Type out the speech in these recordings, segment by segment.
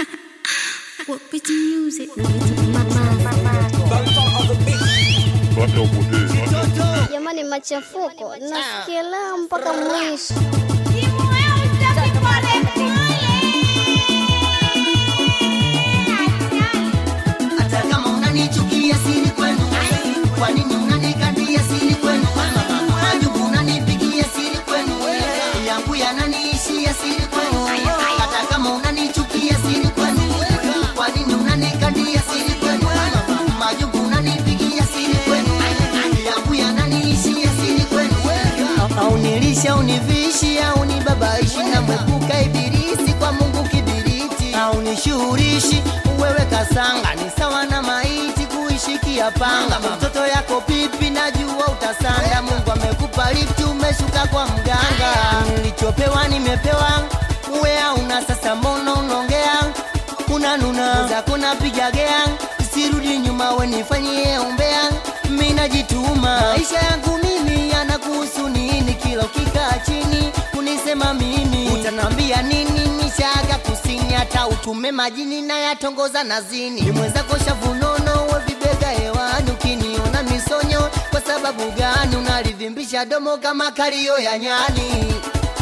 What beat music? Mama. Jamani, machafuko nasikia leo mpaka mwisho. Hata kama unanichukia siri kwenu, kwa nini unanikandia siri kwenu? Majuku unanipigia siri kwenu, yangu yananiishia siri kwenu. Hata kama unanichukia siri kwenu, kwa nini unanikandia siri kwenu? Majuku unanipigia siri kwenu, yangu yananiishia siri kwenu. Au nilisha univishi au nibabaishi na mwepuka ibilisi kwa Mungu kibiriti au nishughulishi wewe kasanga ni sawa na maiti kuishikia panga mtoto yako pipi najua utasanda Mungu amekupa lifti umeshuka kwa mganga nilichopewa nimepewa uwe una sasa mbona unaongea kuna nuna zako napiga gea sirudi nyuma we nifanyie umbea mi najituma maisha yangu mimi yanakuhusu nini kila ukikaa chini kunisema mimi utanambia nini nishaga kusini hata utume majini na yatongoza nazini ni mwenzako shavunono we vibega hewani ukiniona misonyo kwa sababu gani unalivimbisha domo kama kalio ya nyani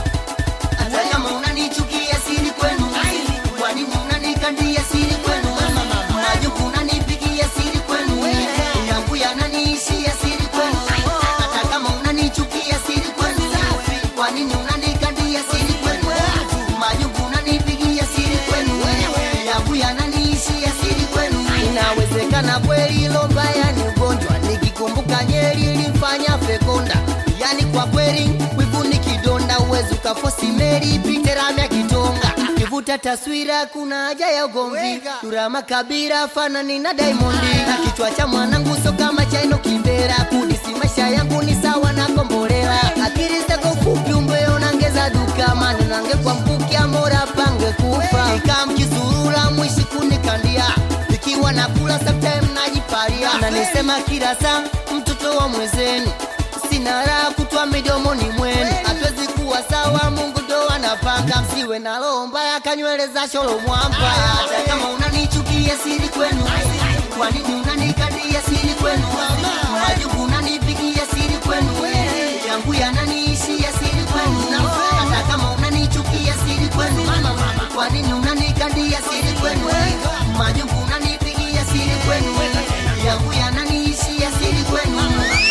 hata kama unanichukia siri kwenu kwa nini unanikandia siri kwenu najuku unanipigia siri kwenu yangu yananiishia siri kwenu hata kama unanichukia siri kwenu kwa nini unanikandia siri kwenu majuku unanipigia siri kwenu yangu yananiishia siri kwenu inawezekana kweli ilo mbaya ni ugonjwa nikikumbuka nyeri ilifanya fekonda yani kwa kweli wivu ni kidonda uwezi ukafosi meri piteramya kitonga kivuta taswira kuna haja ya ugomvi durama kabira fanani na daimondi na kichwa cha mwanangu so kama chaino kimbera kudisi maisha yangu ni sawa na kombolela akili zako fupi umbe unangeza duka mani nange kwa mpuki amora pange kufa ikamkisurura mwishi kunikandia ikiwa nakula sometime najiparia na nisema kila saa mtoto wa mwezeni sina raha kutwa midomoni mwenu hatuwezi kuwa sawa mungu ndo anapanga msiwe na roho mbaya kanywele za sholo mwamba hata kama unanichukia siri kwenu kwa nini unanikadia siri kwenu majuku unanipigia siri kwenu yangu yananiishia siri kwenu hata kama unanichukia siri kwenu kwa nini unanikadia siri kwenu majuku unanipigia siri kwenu yangu yananiishia siri kwenu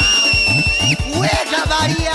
weka baria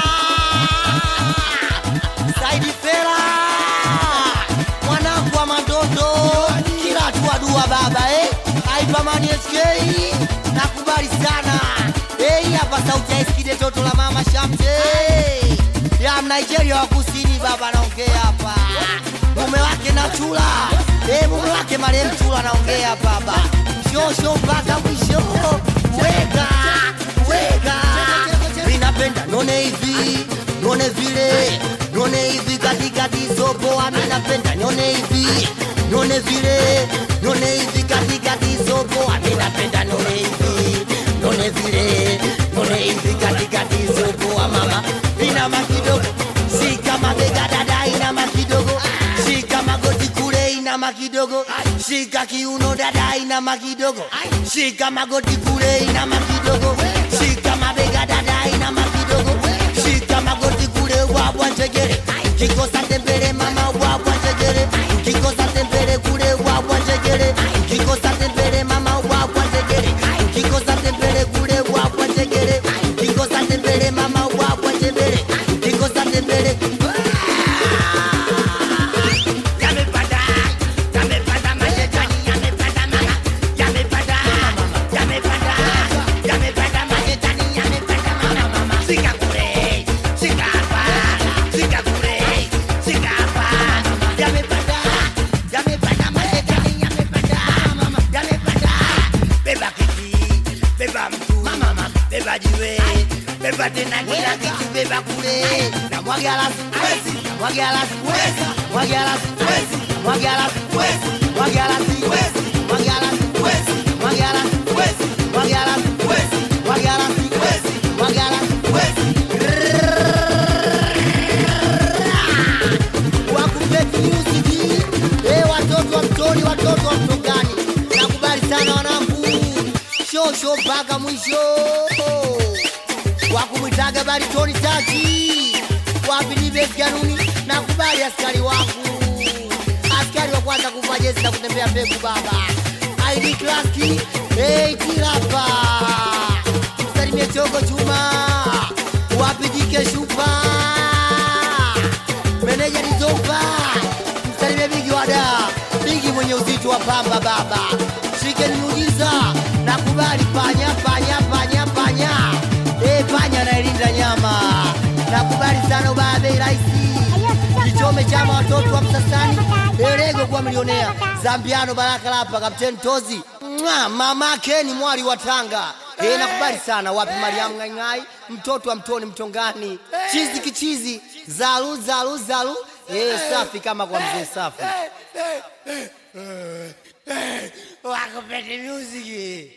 Saidi Fera mwanangu wa madondo kila hatua dua baba eh Aipamani SK nakubali sana eh hapa sauti ya Eskide toto la mama Shamte ya Nigeria wa kusini baba naongea hapa mume wake na chula eh mume wake marehemu chula naongea baba shosho mpaka mwisho weka weka minapenda none hivi none vile none hivi katikati sopoa minapenda none hivi none vile none hivi katikati sopoa minapenda none hivi none vile none hivi katikati sopoa mama inama kidogo shika mabega dada inama kidogo shika magoti kule inama kidogo shika kiuno dada inama kidogo shika magoti kule inama kidogo shika mabega dada inama kidogo shika magoti kule wabwa njegere kikosa tembele mama wabwa njegere kikosa tembele kule wabwa njegere kikosa tembele mama wabwa njegere kikosa tembele kule wabwa njegere kikosa tembele mama wabwa njegere kikosa tembele Yamepanda, yamepanda majetani, yamepanda mama, yamepanda, yamepanda, yamepanda majetani, yamepanda mama, mama. Shika kule, shika hapa, shika kule, shika hapa. Yamepanda, yamepanda majetani, yamepanda mama, yamepanda. Beba kiti, beba mtu, beba jiwe, beba tena kila kitu, beba kule. na mwagalasi wezi mwagalasi wezi mwagalasi wezi mwagalasi wezi mwagalasi wezi mwagalasi wezi mwagalasi wezi mwagalasi wezi mwagalasi wezi mwagalasi wezi wakupeti music eh watoto wa mtoto mwisho mpaka mwisho wakumwitaga baritoni taki wapilibesi kanuni na kubali askari wangu askari wa kwanza kuvaa jezi na kutembea mbegu baba ID klaski eitirapa msalimie chogo chuma wapijike shupa meneja nizomba msalimie bigi wada bigi mwenye uzito wa pamba baba shike niuliza nakubali panya panya panya panya e panya anailinda nyama nakubali sana ubabe rahisi kichome chama watoto wa msasani erego kuwa milionea zambiano baraka lapa kapteni tozi Mwa, mamake ni mwali wa tanga e, nakubali sana wapi mariamu ng'aing'ai mtoto wa mtoni mtongani chizi kichizi zalu zalu zalu e, safi kama kwa mzee safi wakupete music